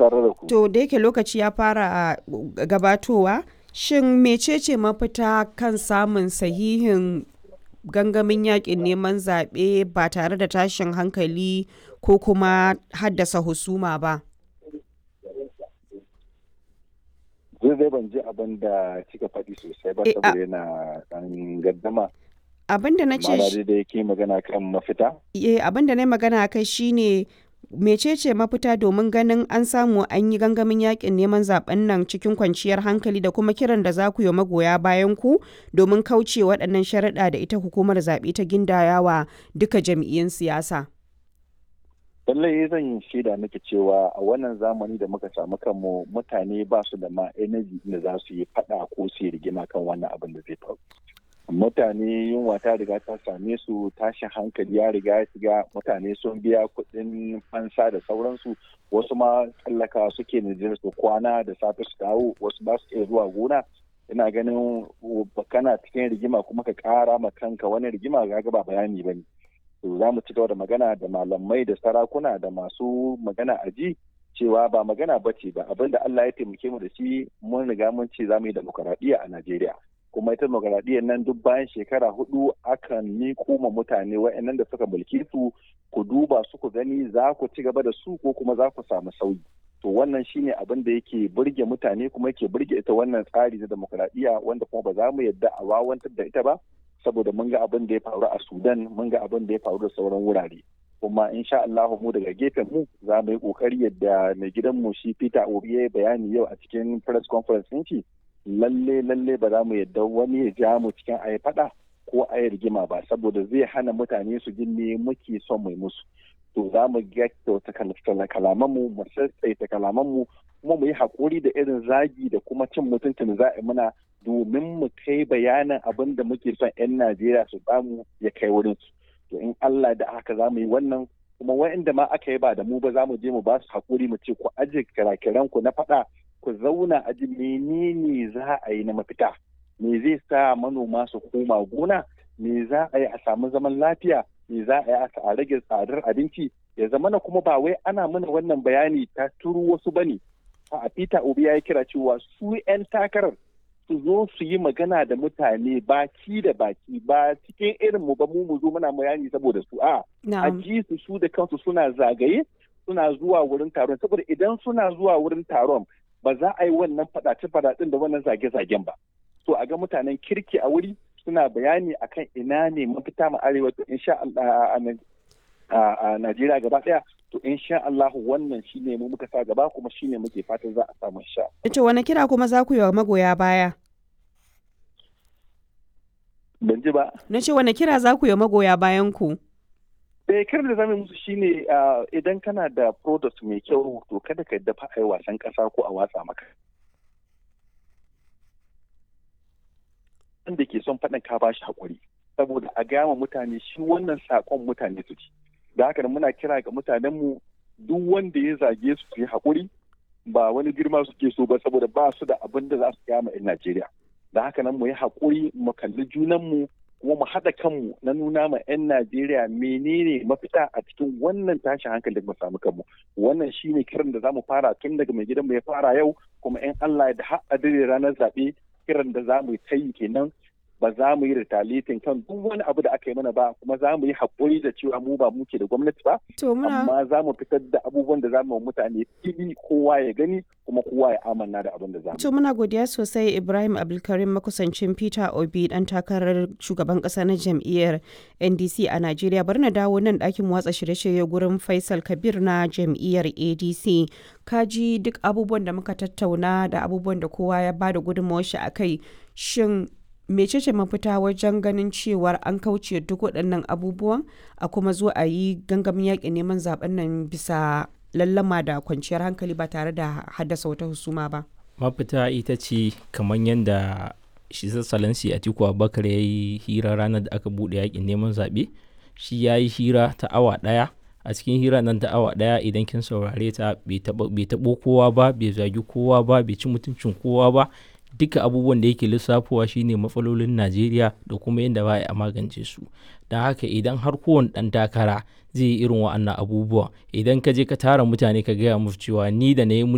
tare da ku. To da yake lokaci ya fara gabatowa, shin mecece mafita kan samun sahihin gangamin yakin neman zaɓe ba tare da tashin hankali ko kuma haddasa husuma ba? Zai zai ban ji abin da kika faɗi sosai ba saboda yana ɗan gaddama. Abin da na ce Ma'ana da yake magana kan mafita. Eh abin da na magana kai shine mecece mafita domin ganin an samu an yi gangamin yakin neman zaben nan cikin kwanciyar hankali da kuma kiran da za ku yi magoya bayan ku domin kauce waɗannan sharaɗa da ita hukumar zaɓe ta gindayawa duka jam'iyyun siyasa. lallai zan yi shaida miki cewa a wannan zamani da muka samu kanmu mutane ba su da ma energy da za su yi faɗa ko su yi rigima kan wannan abin da zai faru. mutane yunwa ta riga ta same su tashin hankali ya riga ya shiga mutane sun biya kuɗin fansa da sauransu wasu ma tsallaka suke Nijar su kwana da safe su dawo wasu ba su iya zuwa gona ina ganin kana cikin rigima kuma ka ƙara ma kanka wani rigima ga ba bayani ba ne to za mu ci gaba da magana da malamai da sarakuna da masu magana a ji cewa ba magana ba ce ba abinda Allah ya taimake mu da shi mun riga mun ce za mu yi demokaradiyya a Najeriya kuma ita demokaradiyyar nan duk bayan shekara hudu akan miko ma mutane wa'annan da suka mulki su ku duba su ku gani za ku ci gaba da su ko kuma za ku samu sauyi to wannan shine abin da yake burge mutane kuma yake burge ita wannan tsari na demokaradiyya wanda kuma ba za mu yadda a wawantar da ita ba saboda mun ga abin da ya faru a Sudan mun ga abin da ya faru da sauran wurare kuma insha Allah mu daga gefen mu za mu yi kokari yadda mai gidan mu shi Peter Obi ya bayani yau a cikin press conference din shi lalle lalle ba za mu yadda wani ya ja mu cikin ayi fada ko ayi rigima ba saboda zai hana mutane su ji me muke son mai musu to za mu kyauta kalaman mu mu sassaita kalaman mu kuma mu yi hakuri da irin zagi da kuma cin mutuncin za a muna domin mu kai bayanin abin da muke son 'yan Najeriya su samu ya kai wurin su to in Allah da haka za mu yi wannan kuma wa'inda ma aka yi ba da mu ba za mu je mu ba su hakuri mu ce ku aje kirakiran ku na faɗa ku zauna a ji menene za a yi na mafita me zai sa manoma su koma gona me za a yi a samu zaman lafiya me za a yi a rage tsadar abinci ya zama na kuma ba wai ana mana wannan bayani ta turu wasu bane a Peter Obi ya kira cewa su 'yan takarar su zo su yi magana da mutane baki da baki ba cikin irin mu ba mu mu zo muna bayani saboda su a a ji su su da kansu suna zagaye suna zuwa wurin taron saboda idan suna zuwa wurin taron ba za a yi wannan fadace fadacen da wannan zage-zagen ba so a ga mutanen kirki a wuri suna bayani akan ina ne mafita ma arewa to insha Allah a Najeriya gaba daya to insha Allah wannan shine mu muka sa gaba kuma shine muke fatan za a samu insha To wani kira kuma za ku yi wa magoya baya? Ban ji ba. Na ce wani kira za ku yi wa magoya bayan ku? Eh kiran da zamu musu shine idan kana da product mai kyau to kada ka dafa a yi wasan kasa ko a watsa maka. Wanda ke son faɗin ka bashi hakuri saboda a gama mutane shi wannan sakon mutane su ci. da haka muna kira ga mutanenmu duk wanda ya zage su su yi haƙuri ba wani girma suke so ba saboda ba su da abin da za su kama 'yan Najeriya. Da haka nan mu yi haƙuri mu kalli junanmu kuma mu haɗa kanmu na nuna ma 'yan Najeriya menene mafita a cikin wannan tashin hankali da mu samu kanmu. Wannan shine kiran da za mu fara tun daga mai gidanmu ya fara yau kuma 'yan Allah da har a ranar zaɓe kiran da za mu yi ta yi kenan ba za mu yi retaliating kan duk wani abu da aka yi mana ba kuma za mu yi haƙuri da cewa mu ba muke da gwamnati ba amma za mu fitar da abubuwan da za mu mutane fili kowa ya gani kuma kowa ya amanna da abin da za mu to muna godiya sosai Ibrahim Abdulkarim makusancin Peter Obi dan takarar shugaban ƙasa na jam'iyyar NDC a Najeriya bari na dawo nan ɗakin watsa shirye-shirye gurin Faisal Kabir na jam'iyyar ADC kaji duk abubuwan da muka tattauna da abubuwan da kowa ya bada gudunmawar shi akai shin mecece mafita wajen ganin cewar an kauce duk waɗannan abubuwan a kuma zo a yi gangamin yaƙin neman zaben nan bisa lallama da kwanciyar hankali ba tare da haddasa wata husuma ba mafita ita ce kamar yadda shi salansi a tiku abubakar ya yi hira ranar da aka buɗe yaƙin neman zaɓe shi ya yi hira ta awa ɗaya a cikin hira nan ta awa ɗaya idan kin saurare ta bai taɓo kowa ba bai zagi kowa ba bai ci mutuncin kowa ba duka abubuwan da yake lissafowa shine matsalolin najeriya da kuma yadda ba a magance su don haka idan har kowane ɗan takara zai yi irin wa'annan abubuwa idan ka je ka tara mutane ka gaya musu cewa ni da na yi